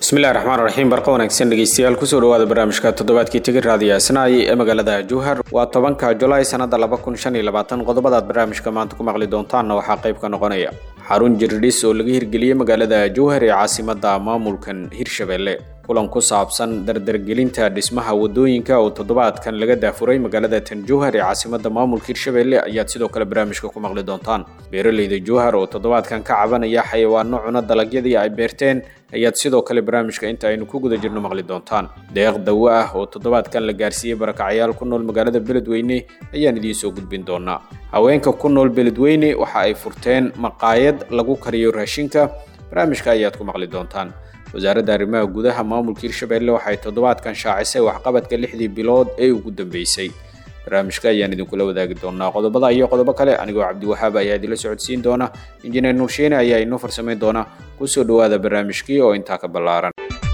bismillahi raxmaan raxiim barqa wanaagsan dhegeystayaal kusoo dhawaada barnaamijka toddobaadkii tegi raadiyo asnaay ee magaalada jowhar waa tobanka julaay sanada laba kun shan iyo labaatan qodobadaad barnaamijka maanta ku maqli doontaanna waxaa qayb ka noqonaya xarun jirdhis oo laga hirgeliyey magaalada jowhar ee caasimada maamulkan hirshabelle kulan ku saabsan dardargelinta dhismaha wadooyinka oo toddobaadkan laga daafuray magaalada tan jowhar ee caasimada maamulka hirshabelle ayaad sidoo kale barnaamijka ku maqli doontaan beeraleyda jowhar oo toddobaadkan ka cabanaya xayawaano cuna dalagyadii ay beerteen ayaad sidoo kale barnaamijka inta aynu ku guda jirno maqli doontaan deeq dawo ah oo toddobaadkan la gaarsiiyey barakacyaal ku nool magaalada beledweyne ayaan idiin soo gudbin doonaa haweenka ku nool beledweyne waxa ay furteen maqaayad lagu kariyo raashinka barnaamijka ayaad ku maqli doontaan wasaaradda arrimaha gudaha maamulka hirshabelle waxay toddobaadkan shaacisay waxqabadka lixdii bilood ee ugu dambeysay barnaamijka ayaan idinkula wadaagi doonaa qodobada iyo qodobo kale anigoo cabdiwahaab ayaa idinla socodsiin doona injineer nuursheene ayaa inoo farsamayn doona kusoo dhawaada barnaamijkii oo intaa ka ballaaran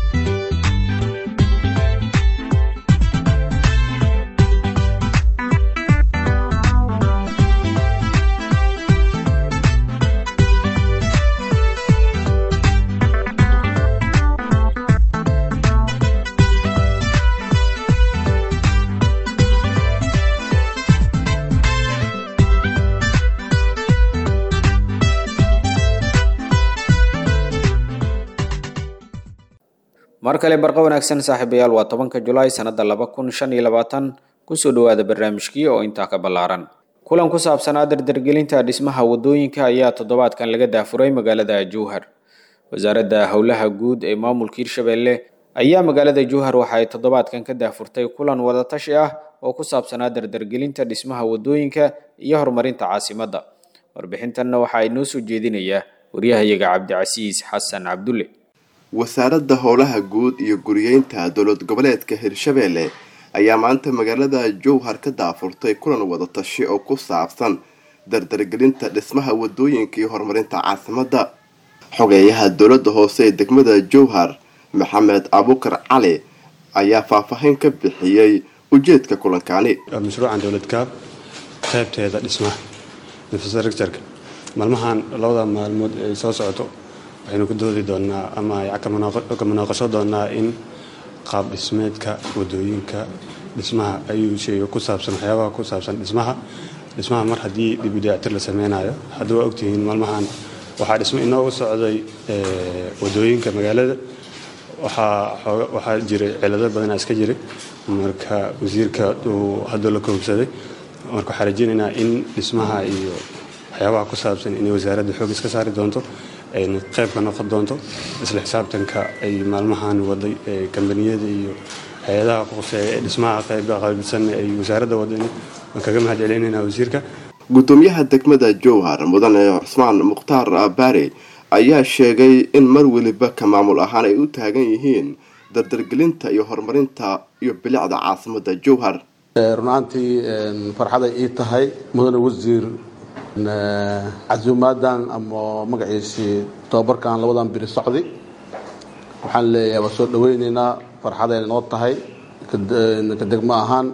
mar kale barqa wanaagsan saaxiibayaal waa tobanka julaay sanada laba kun shan iyo labaatan kusoo dhawaada barnaamijkii oo intaa ka ballaaran kulan ku saabsanaa dardargelinta dhismaha wadooyinka ayaa toddobaadkan laga daafuray magaalada jowhar wasaaradda howlaha guud ee maamulka hirshabelle ayaa magaalada jowhar waxa ay toddobaadkan ka daafurtay kulan wadatashi ah oo ku saabsanaa dardargelinta dhismaha wadooyinka iyo horumarinta caasimadda warbixintanna waxaa inoo soo jeedinayaa waryahayaga cabdicasiis xasan cabdulle wasaaradda howlaha guud iyo guriyeynta dowlad goboleedka hirshabelle ayaa maanta magaalada jowhar ka daafurtay kulan wadatashi oo ku saabsan dardargelinta dhismaha wadooyinka iyo horumarinta caasimadda xogeeyaha dowladda hoose ee degmada jowhar maxamed abukar cali ayaa faahfaahin ka bixiyey ujeedka kulankani mashruucan dowladkaab qaybteeda dhismaha infrastructureka maalmahan labada maalmood ay soo socoto waxaynu ku doodi doonaa ama ka munaaqasho doonaa in qaab dhismeedka wadooyinka dhismaha ayuu sheega ku saabsan waxyaabaha ku saabsan dhismaha dhismaha mar haddii dibidayactir la sameynayo haddii waa ogtihiin maalmahan waxaa dhismo inoogu socday wadooyinka magaalada waxaa jiray cilado badanaa iska jiray marka wasiirka uu hadduu la koobsaday marka waxaa rajeynaynaa in dhismaha iyo waxyaabaha ku saabsan inay wasaaradda xoog iska saari doonto ayna qayb ka noqon doonto isla xisaabtanka ay maalmahan waday kambaniyada iyo hay-adaha quseeya ee dhismaha qayba qaybsan ay wasaaradda wadan waan kaga mahad celinayna wasiirka gudoomiyaha degmada jowhar mudane cusmaan mukhtaar baare ayaa sheegay in mar weliba ka maamul ahaan ay u taagan yihiin dardargelinta iyo horumarinta iyo bilicda caasimada jowhar runaantii farxaday ii tahay mudane wasiir casuumaadan ama magaciisii tobabarkan labadan biri socday waxaan leeyahay waa soo dhaweyneynaa farxadayna noo tahay ka degmo ahaan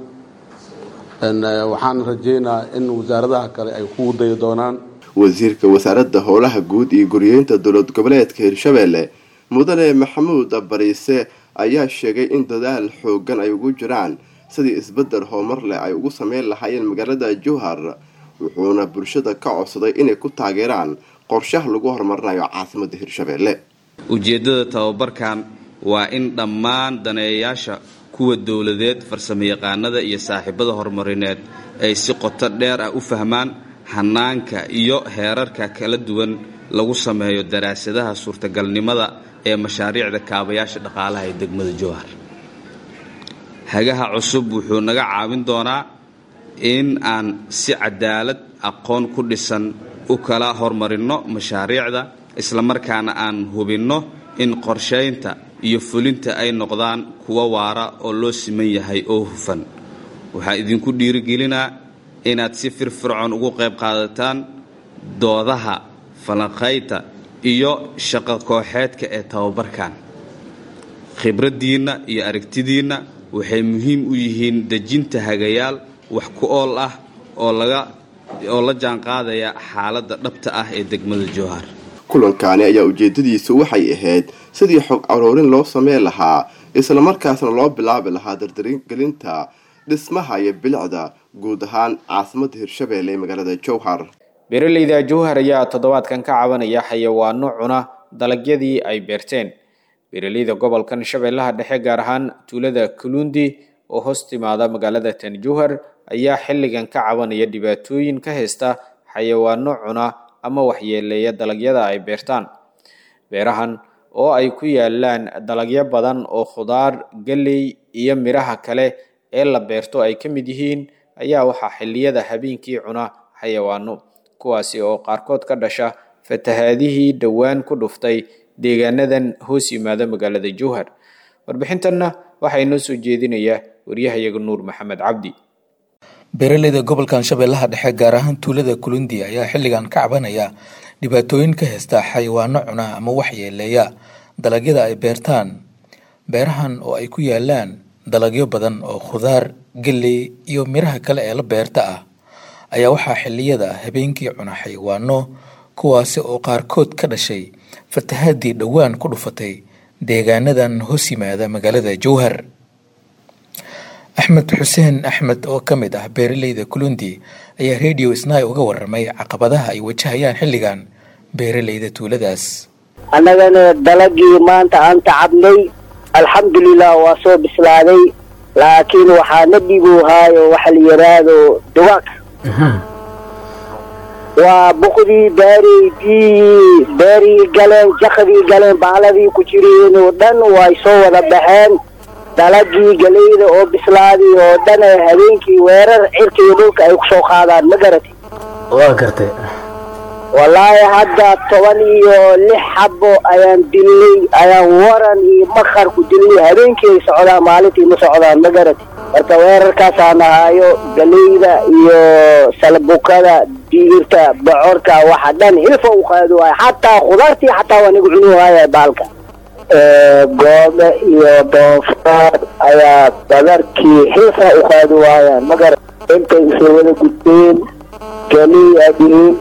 waxaan rajeynaa in wasaaradaha kale ay ku dayi doonaan wasiirka wasaaradda howlaha guud iyo guriyeynta dowlad goboleedka hirshabelle mudane maxamuud bariise ayaa sheegay in dadaal xoogan ay ugu jiraan sidii isbedel horumar leh ay ugu sameyn lahaayeen magaalada jowhar wuxuuna bulshada ka codsaday inay ku taageeraan qorshaha lagu horumarinayo caasimada hirshabelle ujeeddada tababarkan waa in dhammaan daneeyayaasha kuwa dowladeed farsamayaqaanada iyo saaxiibada horumarineed ay si qoto dheer ah u fahmaan hanaanka iyo heerarka kala duwan lagu sameeyo daraasadaha suurtagalnimada ee mashaariicda kaabayaasha dhaqaalaha ee degmada jowhar hagaha cusub wuxuu naga caawin doonaa in aan si cadaalad aqoon ku dhisan u kala hormarinno mashaariicda islamarkaana aan hubinno in qorshaynta iyo fulinta ay noqdaan kuwa waara oo loo siman yahay oo hufan waxaa idinku dhiirigelinaa inaad si firfircoon ugu qayb qaadataan doodaha falanqaynta iyo shaqo kooxeedka ee tababarkan khibraddiinna iyo aragtidiinna waxay muhiim u yihiin dejinta hagayaal wax ku ool ah oo laga oo la jaanqaadaya xaaladda dhabta ah ee degmada jowhar kulankaani ayaa ujeedadiisu waxay ahayd sidii xog caroorin loo sameyn lahaa islamarkaasna loo bilaabi lahaa dardargelinta dhismaha iyo bilicda guud ahaan caasimadda hirshabeelle ee magaalada jowhar beeraleyda jowhar ayaa toddobaadkan ka cabanaya xayawaano cuna dalagyadii ay beerteen beeraleyda gobolkan shabeellaha dhexe gaar ahaan tuulada kulundi oo hoos timaada magaalada tan jowhar ayaa xilligan ka cabanaya dhibaatooyin ka haysta xayawaano cuna ama waxyeeleeya dalagyada ay beertaan beerahan oo ay ku yaalaan dalagyo badan oo khudaar galley iyo midhaha kale ee la beerto ay ka mid yihiin ayaa waxaa xilliyada habeenkii cuna xayawaano kuwaasi oo qaarkood ka dhasha fatahaadihii dhowaan ku dhuftay deegaanadan hoos yimaada magaalada jowhar warbixintanna waxaa inoo soo jeedinaya waryahayaga nuur maxamed cabdi beeraleyda gobolkan shabeellaha dhexe gaar ahaan tuulada kulundi ayaa xilligan ka cabanaya dhibaatooyin ka haysta xayawaano cuna ama waxyeeleeya dalagyada ay beertaan beerahan oo ay ku yaalaan dalagyo badan oo khudaar galley iyo midhaha kale ee la beerta ah ayaa waxaa xilliyada habeenkii cuna xayawaano kuwaasi oo qaarkood ka dhashay fatahaadii dhowaan ku dhufatay deegaanadan hoos yimaada magaalada jowhar axmed xuseen axmed oo ka mid ah beeraleyda kulundi ayaa radio snai uga waramay caqabadaha ay wajahayaan xilligan beeraleyda tuuladaas annagana dalagii maanta aan tacabnay alxamdulilah waa soo bislaaday laakiin waxaa na dhiboohaayo waxa la yidhaahdo dugaag waa buqdii beerii biyihii beerii galeen jakadii galeen baaladii ku jireen oo dhan way soo wada baxeen dalagii galeyda oo bislaaday oo dhan ee habeenkii weerar cirka iyo dhulka ay kusoo qaadaan ma garatay waa gartay wallaahi hadda toban iyo lix xabo ayaan dilnay ayaan waran iyo makar ku dilnay habeenkii ay socdaan maalintii ma socdaan ma garatay marka weerarkaasaan ahaayo galeyda iyo salbukada digirta bocorka waxa dhan hilfa u qaadi waaya xataa khudaartii xataa waa nagu cuni waaya baalka goome iyo doofaar ayaa badarkii xilfa u qaadi waayaan magara intay isla wada gudbeen galey aa dhihiin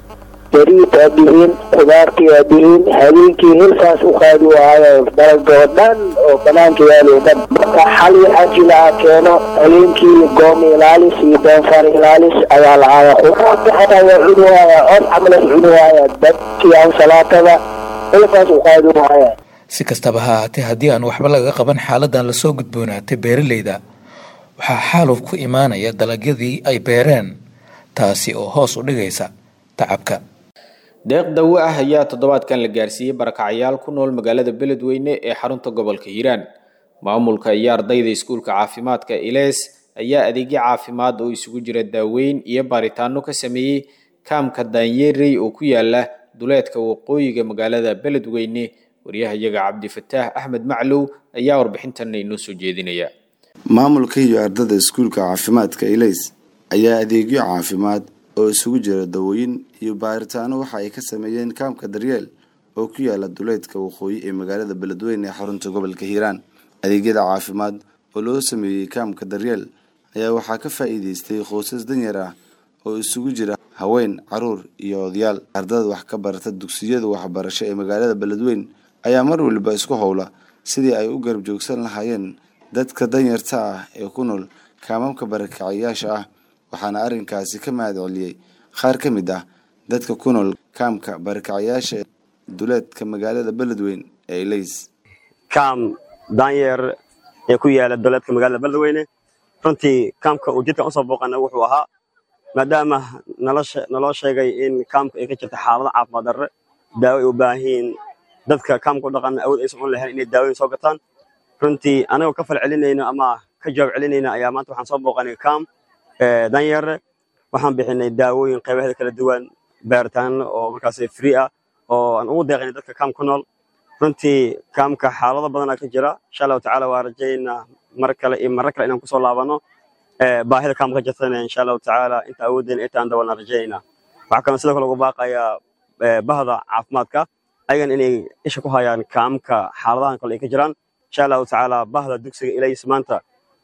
beriid aa dhihiin khudaartii aa dhihiin habeenkii hilfaas u qaadi waayaan dalagoo dhan oo banaanka yaalo dhan marka xali ajila a keeno habeenkii goome ilaalis iyo doofaar ilaalis ayaa lahaaya khudaartii xataa waa cuni waaya cod camalas cuni waaya dadkii ansalaatada hilfaas u qaadi waayaan si kastaba ha ahaatee haddii aan waxba laga qaban xaaladan lasoo gudboonaatay beeraleyda waxaa xaaluf ku imaanaya dalagyadii ay beereen taasi oo hoos u dhigaysa tacabka deeq dawo ah ayaa toddobaadkan la gaarsiiyey barakacayaal ku nool magaalada beledweyne ee xarunta gobolka hiiraan maamulka iyo ardayda iskuulka caafimaadka ilees ayaa adeegyo caafimaad oo isugu jira daaweyn iyo baaritaano ka sameeyey kaamka daanyerey oo ku yaala duleedka waqooyiga magaalada beledweyne waryahayaga cabdifataax axmed maclow ayaa warbixintan inoo soo jeedinaya maamulka iyo ardada iskuulka caafimaadka ilays ayaa adeegyo caafimaad oo isugu jira dawooyin iyo baaritaano waxa ay ka sameeyeen kaamka daryeel oo ku yaala duleedka waqooyi ee magaalada beledweyne ee xarunta gobolka hiiraan adeegyada caafimaad oo loo sameeyey kaamka daryeel ayaa waxaa ka faa'iideystay qoysas danyar ah oo isugu jira haween caruur iyo odayaal ardada wax ka barata dugsiyada waxbarasho ee magaalada beledweyne ayaa mar waliba isku howla sidii ay u garab joogsan lahaayeen dadka danyarta ah ee ku nool kaamamka barakacayaasha ah waxaana arrinkaasi ka mahad celiyey qaar ka mid ah dadka ku nool kaamka barakacayaasha duleedka magaalada beledweyne ee ilays kaam daanyeer ee ku yaala duleedka magaalada beledweyne runtii kaamka uu jidkan usoo booqana wuxuu ahaa maadaama naloo sheegay in kaamka ay ka jirta xaalado caafimaad darre daawo ay u baahan yihiin dadka kaamka u dhaqan awood aysan un lahayn inay daawoyin soo gataan runtii anagoo ka fal celinayno ama ka jawaab celinayna ayaa maanta waxaan soo booqanay kaam danyeere waxaan bixinay daawooyin qaybaheeda kala duwan baaritaano oo markaas free ah oo aan ugu deeqaynay dadka kaam ku nool runtii kaamka xaalado badanaa ka jira insha allahu tacaala waa rajaynaa mar kale iyo marro kale inaan kusoo laabano baahida kaamka ka jirtana insha allahu tacaala inta awooddeena intaan dabalna rajaynaa waxaa kaloo sidoo kale ugu baaqayaa bahda caafimaadka ayagan inay isha ku hayaan kaamka xaaladahan kale ay ka jiraan insha allahu tacaala bahda dugsiga ilays maanta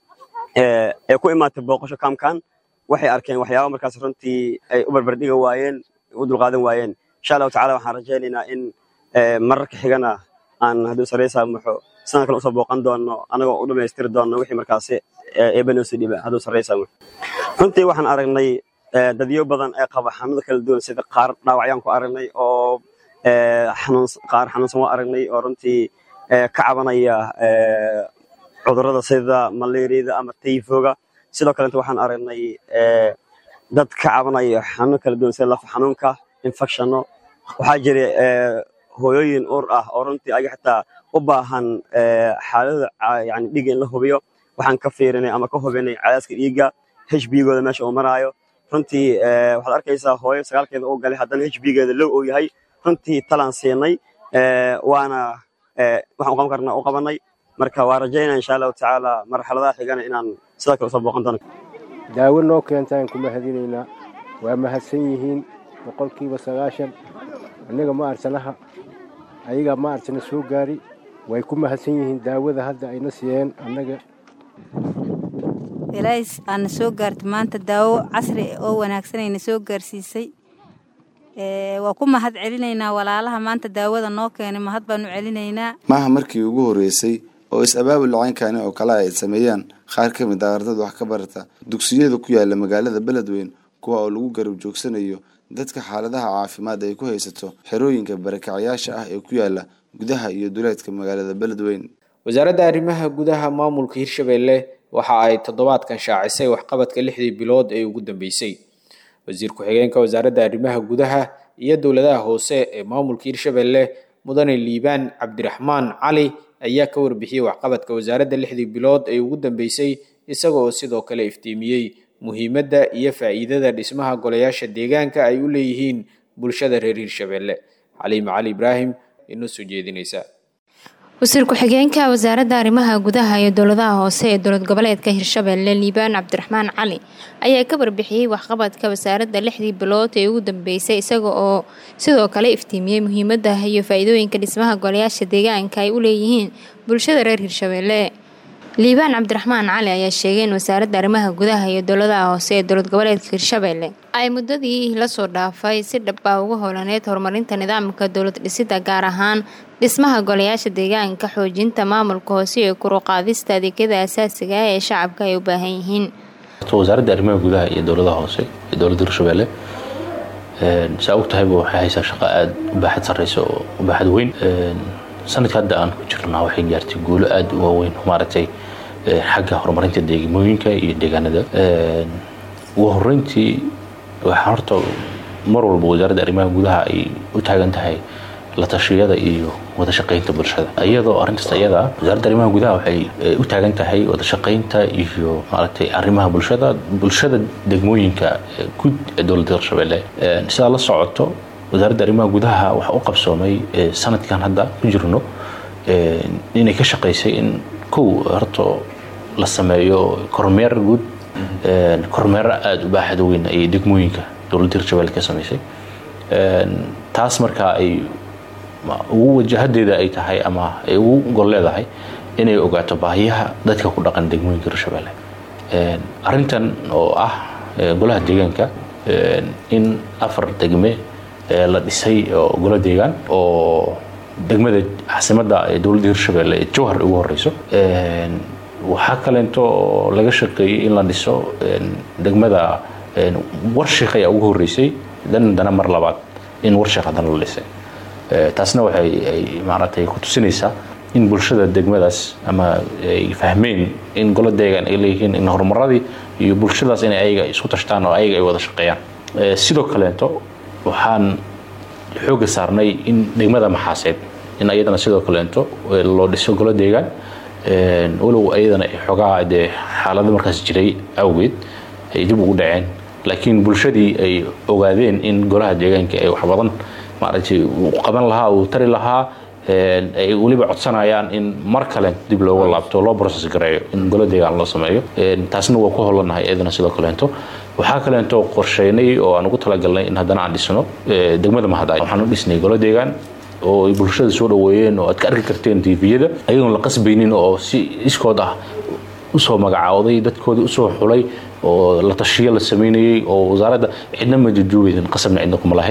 ee ku imaatay booqasho kaamkan waxay arkeen waxyaaba markaas runtii ay u barbardhiga waayeen u dulqaadan waayeen insha allahu tacala waxaan rajaynaynaa in mararka xigana aan hadduu sareysaa muxo sidaan kale usoo booqan doono anagoo u dhammaystiri doono wixii markaasi eebanoosi dhiba hadduu sareysaa muxo runtii waxaan aragnay dadyo badan ee qaba xanuuno kala duwan sida qaar dhaawacyaan ku aragnay oo qaar xanuunsan waa aragnay oo runtii ka cabanaya cudurrada sida malaariyada ama tayfoga sidoo kalenta waxaan aragnay dad ka cabanaya xanuuno kala duwan sida lafa xanuunka infectionno waxaa jira hooyooyin uur ah oo runtii ayaga xitaa u baahan xaaladda yani dhiigga in la hubiyo waxaan ka fiirinay ama ka hubinay cadaaska dhiigga hbgooda meesha uu maraayo runtii waxaad arkaysaa hooyo sagaalkeeda uu galay haddana hbgeeda low uu yahay runtii talaan siinay waana waxaan u qaban karnaa u qabanay marka waa rajaynaa insha allahu tacaala marxaladaha xigana inaan sidoo kale usoo booqan doono daawo noo keentaan ku mahadinaynaa waa mahadsan yihiin boqolkiiba sagaashan annaga ma arsanaha ayaga ma arsana soo gaari way ku mahadsan yihiin daawada hadda ayna siiyeen annaga ilaahay aana soo gaarta maanta daawo casri oo wanaagsanayna soo gaarsiisay waa ku mahad celinaynaa walaalaha maanta daawada noo keenay mahad baanu celinaynaa maaha markii ugu horreysay oo is-abaabul lacaynkani oo kale ay sameeyaan qaar ka mid ah ardada wax ka barata dugsiyada ku yaala magaalada beledweyn kuwa oo lagu garab joogsanayo dadka xaaladaha caafimaad ay ku haysato xerooyinka barakacayaasha ah ee ku yaala gudaha iyo duleedka magaalada beledweyn wasaaradda arrimaha gudaha maamulka hirshabelle waxa ay toddobaadkan shaacisay waxqabadka lixdii bilood ee ugu dambeysay wasiir ku-xigeenka wasaaradda arrimaha gudaha iyo dowladaha hoose ee maamulka hirshabelle mudane liibaan cabdiraxmaan cali ayaa ka warbixiyey waxqabadka wasaaradda lixdii bilood ee ugu dambeysay isaga oo sidoo kale iftiimiyey muhiimadda iyo faa'iidada dhismaha golayaasha deegaanka ay u leeyihiin bulshada reer hirshabelle xaliima cali ibraahim inoo soo jeedinaysa wasiir ku-xigeenka wasaaradda arrimaha gudaha iyo dowladaha hoose ee dowlad goboleedka hirshabelle liibaan cabdiraxmaan cali ayaa ka warbixiyey waxqabadka wasaaradda lixdii bilood ee ugu dambeysay isaga oo sidoo kale iftiimiyey muhiimadda iyo faa-iidooyinka dhismaha golayaasha deegaanka ay u leeyihiin bulshada reer hirshabelle liibaan cabdiraxmaan cali ayaa sheegay in wasaaradda arrimaha gudaha iyo dowladaha hoose ee dowlad goboleedka hirshabelle ay muddadii lasoo dhaafay si dhaba uga howlaneyd horumarinta nidaamka dowlad dhisida gaar ahaan dhismaha golayaasha deegaanka xoojinta maamulka hoose iyo kuruqaadista adeegyada asaasiga ah ee shacabka ay u baahan yihiin wasaaradda arrimaha gudaha iyo dowladaha hoose ee dowladda hirshabelle saa og tahayba waxay haysaa shaqo aada u baaxad sarreysa oo u baaxad weyn sanadka hadda aan ku jirnaa waxay gaartay guulo aada u waaweyn maaragtay xagga horumarinta deegmooyinka iyo deegaanada ugu horeyntii waxaa horta mar walba wasaaradda arrimaha gudaha ay u taagan tahay la tashiyada iyo wada shaqaynta bulshada iyadoo arrintaas ayada wasaaradda arrimaha gudaha waxay u taagan tahay wada shaqaynta iyo maaragtay arrimaha bulshada bulshada degmooyinka guud ee dowladda hirshabelle sidaa la socoto wasaaradda arrimaha gudaha waxaa u qabsoomay sanadkan hadda ku jirno inay ka shaqaysay in kow horto la sameeyo kormeer guud kormeero aada u baaxad weyn ayay degmooyinka dowladda hirshabelle ka samaysay taas markaa ay ugu wajahadeeda ay tahay ama ay ugu gol leedahay inay ogaato baahiyaha dadka ku dhaqan degmooyinka hirshabelle arrintan oo ah golaha deegaanka in afar degme la dhisay oo golo deegaan oo degmada caasimadda ee dowladda hirshabelle ee jowhar ugu horeyso waxaa kaleento oo laga shaqeeyey in la dhiso degmada warshiik ayaa ugu horeysay dan dana mar labaad in warshiik haddana la dhisay taasna waxay ay maaragtay ku tusinaysaa in bulshada degmadaas ama ay fahmeen in golo deegaan ay leeyihiin in horumaradii iyo bulshadaas inay ayaga isku tashtaan oo ayaga ay wada shaqeeyaan sidoo kaleento waxaan xooga saarnay in degmada maxaaseed in ayadana sidoo kaleento loo dhiso golo deegaan walow ayadana xoogaa dee xaalado markaas jiray awgeed ay dib ugu dhaceen laakiin bulshadii ay ogaadeen in golaha deegaanka ay wax badan maaragtay uu qaban lahaa uu tari lahaa ay weliba codsanayaan in mar kale dib looga laabto loo process gareeyo in golo deegaan loo sameeyo taasna waa ku hollanahay iyadana sidoo kaleento waxaa kaleento qorsheynay oo aan ugu talagalnay in haddana aan dhisno degmada mahadaay waxaan u dhisnay golo deegaan oo ay bulshada soo dhaweeyeen oo aad ka arki karteen tviyada ayagoon la qasbaynin oo si iskood ah usoo magacaawday dadkoodii usoo xulay oo la tashiyo la sameynayey oo wasaaradda cidna ma jujuubaysan qasabna cidna kuma lahayn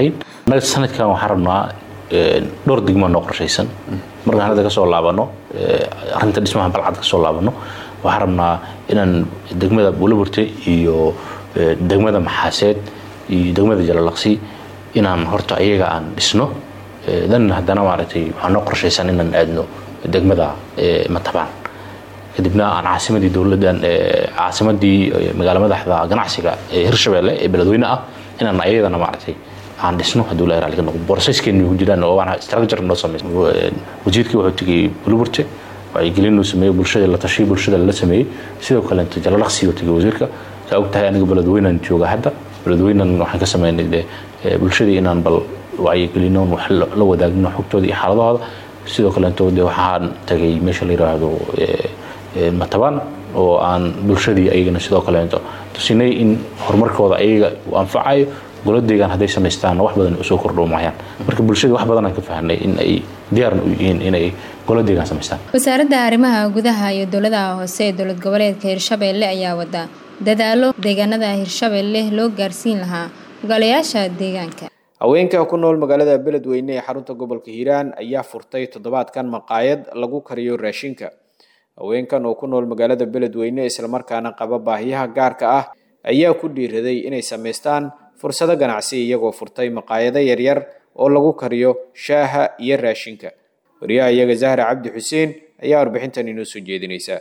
annaga sanadkan waxaan rabnaa dhowr degmo noo qorshaysan markaan hadda kasoo laabano arrinta dhismaha balcad kasoo laabano waxaan rabnaa inaan degmada buulaburte iyo degmada maxaaseed iyo degmada jalalaqsi inaan horta iyaga aan dhisno dan haddana maaragtay waxaa noo qorshaysan inaan aadno degmada matabaan kadibna aan caasimadii dowladdan caasimadii magaala madaxda ganacsiga ee hirshabeelle ee beledweyne ah inaan ayadana maaragtay aan dhisno hadduu la raalli ka noqdo borsaskeenu ku jiraan oo waana structure noo sameysay wasiirkii wuxuu tegey buluburte wacyigelin uu sameeyey bulshada la tashiyo bulshada la sameeyey sidoo kale inta jalalaqsi uu tegey wasiirka saa og tahay aniga beledweynan jooga hadda beledweynan waxaan ka sameynay de bulshadii inaan bal wacyigelino wax la wadaagno xogtooda iyo xaaladahooda sidoo kaleeto de waxaan tagay meesha la yiraahdo matabaan oo aan bulshadii ayagana sidoo kaleeto tusinay in horumarkooda ayaga uu anfacayo goladeegan hadday samaystaan wax badan usoo kordho maayaan marka bulshada wax badan aan ka fahnay in ay diyaarna u yihiin inay goladeegan samaystaan wasaaradda arrimaha gudaha iyo dowladaha hoose ee dowlad goboleedka hirshabeelle ayaa wada dadaalo deegaanada hirshabeelle loo gaarsiin lahaa ogaalayaasha deegaanka haweenka ku nool magaalada beledweyne ee xarunta gobolka hiiraan ayaa furtay toddobaadkan maqaayad lagu kariyo raashinka haweenkan oo ku nool magaalada beledweyne islamarkaana qaba baahiyaha gaarka ah ayaa ku dhiiraday inay samaystaan fursado ganacsi iyagoo furtay maqaayado yaryar oo lagu kariyo shaaha iyo raashinka wariyaha iyaga zahra cabdi xuseen ayaa warbixintan inoo soo jeedinaysa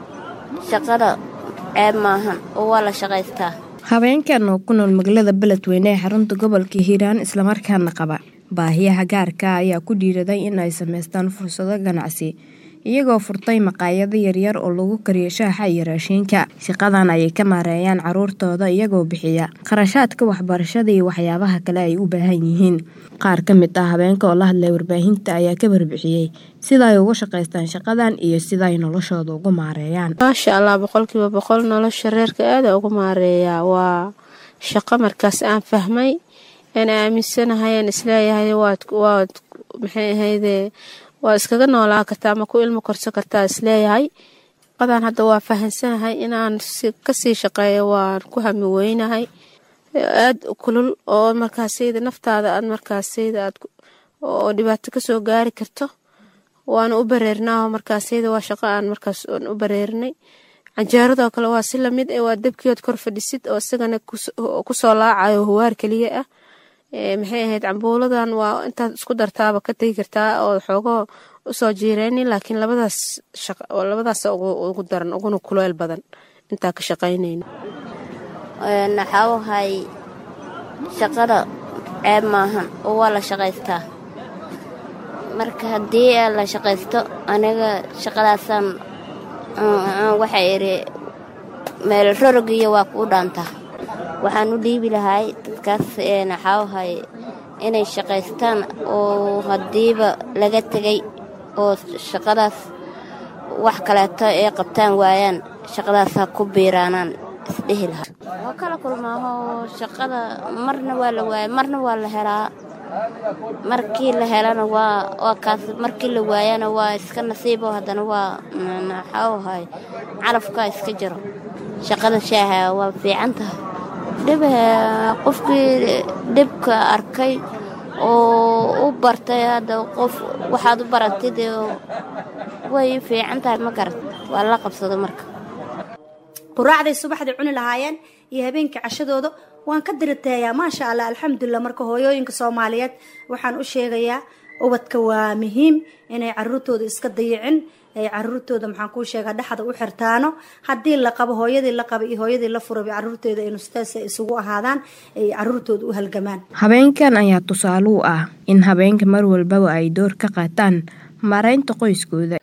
shaqada ceeb maahan oo waa la shaqaystaa haweenkan oo ku nool magaalada beledweyne ee xarunta gobolka hiiraan islamarkaana qaba baahiyaha gaarka ayaa ku dhiiraday in ay samaystaan fursado ganacsi iyagoo furtay maqaayado yaryar oo lagu kariyo shaaxa iyo raashiinka shaqadan ayay ka maareeyaan caruurtooda iyagoo bixiya kharashaadka waxbarashada iyo waxyaabaha kale ay u baahan yihiin qaar ka mid ah habeenka oo la hadlay warbaahinta ayaa ka warbixiyey sida ay uga shaqaystaan shaqadan iyo sida ay noloshooda ugu maareeyaan maasha allah boqolkiiba boqol nolosha reerka aada ugu maareeyaa waa shaqo markaas aan fahmay aan aaminsanahay aan isleeyahay waad waad maxay ahayde waa iskaga noolaa kartaa ama ku ilmo korsan kartaa isleeyahay qadan hadda waa fahansanahay inaan kasii shaqeeyo waan ku hami weynahay aada kulul oo markaasayda naftaada aad markaasayda aad oo dhibaato kasoo gaari karto waana u bareernaaho markaasayda waa shaqo aan markaas aan u bareernay canjeeradoo kale waa si lamid eh waa dabkiyood kor fadhisid oo isagana kusoo laacayo huwaar keliya ah maxay ahayd cambuuladan waa intaad isku dartaaba ka tegi kartaa oo xoogoo usoo jiireynin laakiin labadaas labadaas ugu daran uguna kuleel badan intaa ka shaqaynayna waxaa wahay shaqada ceeb maahan oo waa la shaqaystaa marka haddii la shaqaysto aniga shaqadaasaan waxay idhi meel rorogiyo waa kuu dhaantaa waxaan u dhiibi lahay dadkaas waxaawahay inay shaqaystaan oo haddiiba laga tegay oo shaqadaas wax kaleeto ay qabtaan waayaan shaqadaas ha ku biiraanaan isdhehi lahaa waa kala kulmaaho shaqada marna waa la waaya marna waa la helaa markii la helana waa waa kaas markii la waayana waa iska nasiibo haddana waa waxaawahay calafkaa iska jiro shaqada shaaha waa fiican tahay dhib qofkii dhibka arkay oo u bartay hadda qof waxaad u baratid way fiican tahay ma garat waa la qabsado marka quraacday subaxday cuni lahaayeen iyo habeenkii cashadooda waan ka diriteeyaa maasha allah alxamdulilah marka hooyooyinka soomaaliyeed waxaan u sheegayaa ubadka waa muhiim inay caruurtooda iska dayicin ay caruurtooda maxaan kuu sheegaa dhexda u xirtaano haddii la qabo hooyadii la qaba iyo hooyadii la furaba caruurtooda aynu sidaas isugu ahaadaan ay caruurtooda u halgamaan habeenkan ayaa tusaale u ah in habeenka mar walbaba ay door ka qaataan maaraynta qoyskooda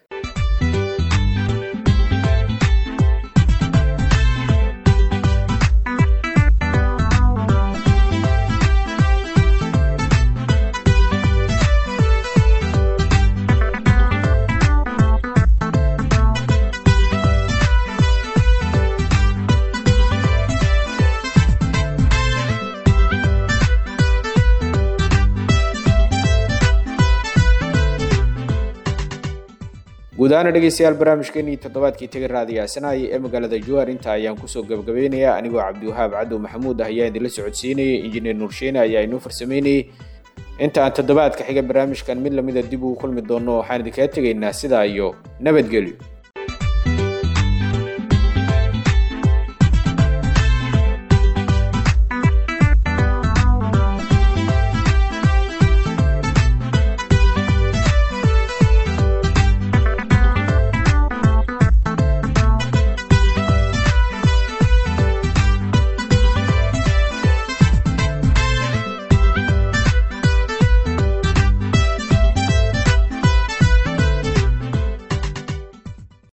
guud ahaana dhegeystayaal barnaamijkeenii toddobaadkii taga raadiyaasanaaya ee magaalada juwaar inta ayaan kusoo gabagabaynayaa anigoo cabdiwahaab cadow maxamuud ah ayaa idinla socodsiinayay injineer nuursheene ayaa inoo farsameynayay inta aan toddobaadka xiga barnaamijkan mid lamida dib ugu kulmi doonno waxaan idinkaga tegaynaa sidaa iyo nabadgelyo